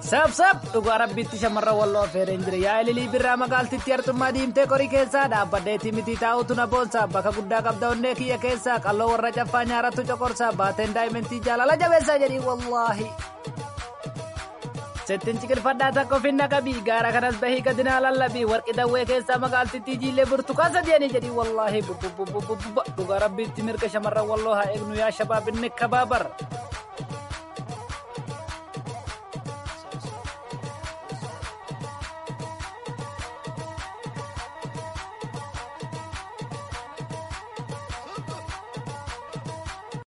Sabsab dhugaa rabbiitti shamarran walloo affeereen jira yaa ililii birraa magaaltitti artummaa diimtee qorii keessaa dhaabbadheetii miti taa'utu na boonsa bakka guddaa qabda onnee kiyya keessaa qalloo warra caffaa nyaarattu coqorsa baateen daa'imentii jaalala jabeessaa jedhii wallaahi. Settiin ciqilfadhaa takka ofinna qabii gaara kanas bahii gadinaa lallabii warqi dawwee keessaa magaaltittii jiillee burtukaan sadi'anii jedhii wallaahi dhugaa rabbiitti mirga shamarran walloo haa eegnu yaa shabaabinni kabaabar.